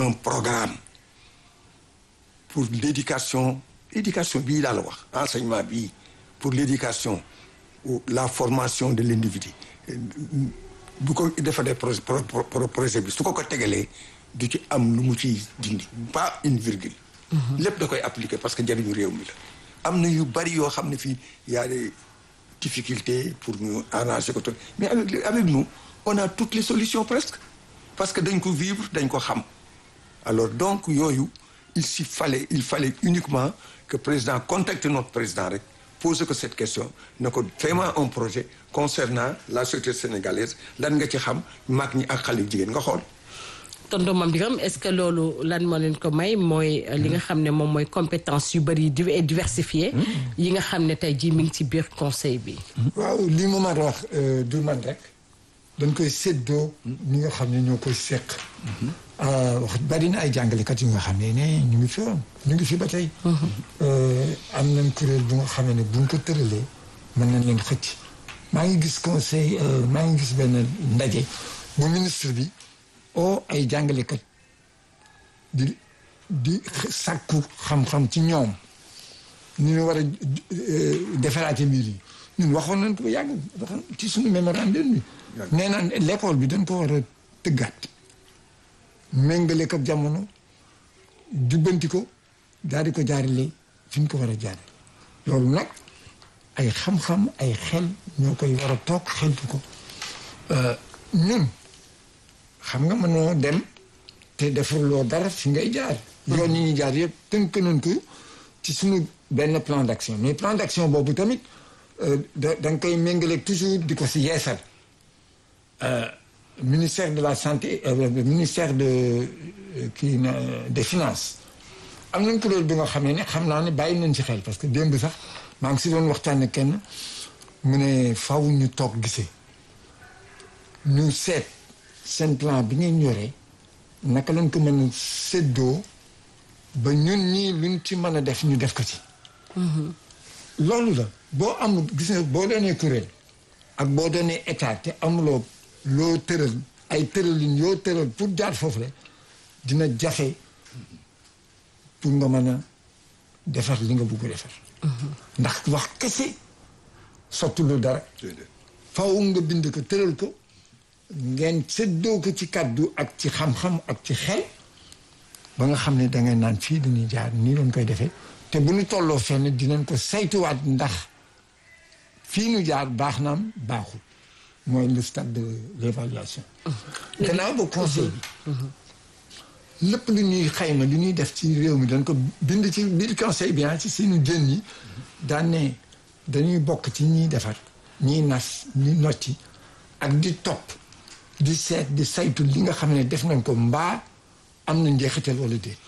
un programme pour l'éducation éducation bii laa la wax enseignement bii pour l'éducation ou la formation de l'individu bu ko defalee projet projet bi su ko ko tegalee du ci am lu mu ci dindi pas une virgule lépp da koy appliquer parce que njëriñu réew mi la am na yu bari yoo xam ne fii y a des difficultés pour ñu arranger ko mais avec avec nous on a toutes les solutions presque parce que dañ ko vivre dañ ko xam alors donc yooyu il s'y fallait il fallait uniquement que président contacte notre président rek pose ko cette question ne ko vraiment un projet concernant la société sénégalaise lan nga ci xam mag ñi ak xale jigéen nga xool tonton Mame Birame est-ce que loolu lan moo leen ko may mooy li nga xam ne moom mooy compétence yu bëri et diversifié yi nga xam ne tey jii mi ngi ci biir conseil bi waaw li ma mën a wax du man rek dañ koy séddoo ñi nga xam ne ñoo koy seq wax bari na ay jàngalekat yu nga xam ne ne ñu ngi fi woon ñu ngi fi ba tey am nañ kuréel bu nga xam ne buñ ko tëralee mën nañ leen xëcc maa ngi gis conseil maa ngi gis benn ndaje bu ministre bi oo ay jàngalekat di di sàkku xam-xam ci ñoom ni ñu war a defaraate mbir yi ñun waxoon nañ ko ba yàgg waxoon ci suñu mémorandum bi nee naan l'école bi dañ ko war a tëggaat méngale ko jamono jubbanti ko daal di ko jaarale fi ñu ko war a jaare loolu nag ay xam-xam ay xel ñoo koy war a toog xeltu ko ñun xam nga mënoo dem te defuloo dara fi ngay jaar yoon yi ñuy jaar yëpp tënk nañ ko ci suñu benn plan d'action mais plan d'action boobu tamit da da nga koy méngaleeg toujours di ko si yeesal ministère de la santé ministère de kii na des finances am nañ kuréel bi nga xam ne ne xam naa ne bàyyi nañ ci xel parce que démb sax maa ngi si doon waxtaan ak kenn mu ne faw ñu toog gisee ñu seet seen plan bi ngeen yoree naka lañ ko mën a séddoo ba ñun ñii luñ ci mën a def ñu def ko ci loolu la boo amul gis nga boo doonee kuréel ak boo doonee état te amuloo loo tëral ay tëralin yoo tëral pour jaar foofu la dina jafe pour nga mën a defar li nga bugg defar ndax wax kese sotti lu dara faw nga bind ko tëral ko ngeen séddoo ko ci kàddu ak ci xam-xam ak ci xel ba nga xam ne dangay naan fii dañuy jaar nii lañ koy defee te bu ñu tolloo fenn dinañ ko saytuwaat ndax fii ñu jaar baax naam baaxul mooy le stade de l'évaluation gannaaw ba conseil bi lépp lu ñuy xayma lu ñuy def ci réew mi dañ ko bind ci biir conseil bi ci suñu jën yi daan ne dañuy bokk ci ñiy defar ñiy nas ñi nocci ak di topp di seet di saytu li nga xam ne def nañ ko mbaa am na njeexital wala déet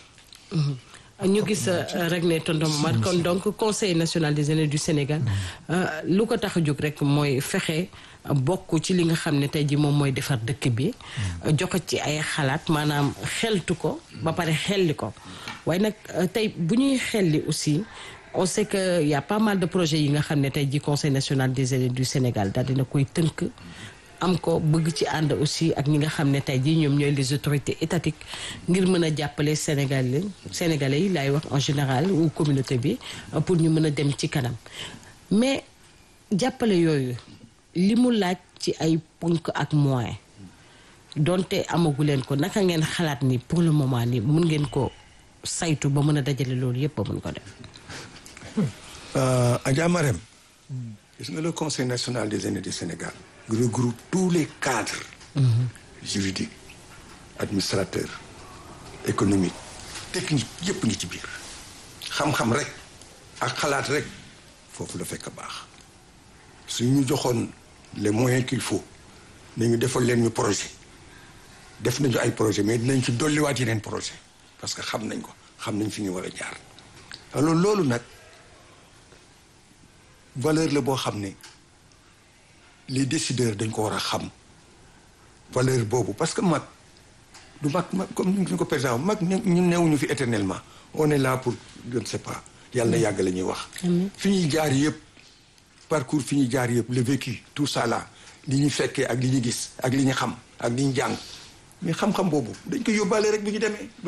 ñu gis rek ne tonton Momar kon donc conseil national des aînés du Sénégal lu ko tax a jóg rek mooy fexe bokk ci li nga xam ne tey ji moom mooy defar dëkk bi joxe ci ay xalaat maanaam xeltu ko ba pare xelli ko waaye nag tey bu ñuy xelli aussi on sait que y a pas mal de projets yi nga xam ne tey ji conseil national des aînés du Sénégal daal dina koy tënk am ko bëgg ci ànd aussi ak ñi nga xam ne tey jii ñoom ñooy les autorités étatiques ngir mën a jàppale Sénégalais Sénégalais yi laay wax en général ou communauté bi pour ñu mën a dem ci kanam mais jàppale yooyu li mu laaj ci ay ponk ak moyen donte amagu leen ko naka ngeen xalaat ni pour le moment ni mun ngeen ko saytu ba mën a dajale loolu yëpp ba mën ko def. Adja Marème gis nga le conseil national des aînés du Sénégal. regroupe tous les cadres juridiques administrateurs économiques techniques yëpp ngi ci biir xam-xam rek ak xalaat rek foofu la fekk baax su ñu joxoon les moyens qu'il faut nañu defal leen ñu projet def nañu ay projet mais dinañ ci dolliwaat yeneen projet parce que xam nañ ko xam nañ fi ñu war a jaar alors loolu nag valeur la boo xam ne les décideurs dañ ko war a xam valeur boobu parce que mag du mag mag comme ni ñu ko président mag ñun newuñu fi éternellement on est là pour je ne sais pas yàlla na yàgg la ñuy wax fi ñuy jaar yëpp parcours fi ñuy jaar yëpp le vécu tout ça là li ñu fekkee ak li ñu gis ak li ñu xam ak li ñu jàng mais xam-xam boobu dañ ko yóbbaale rek bu ñu demee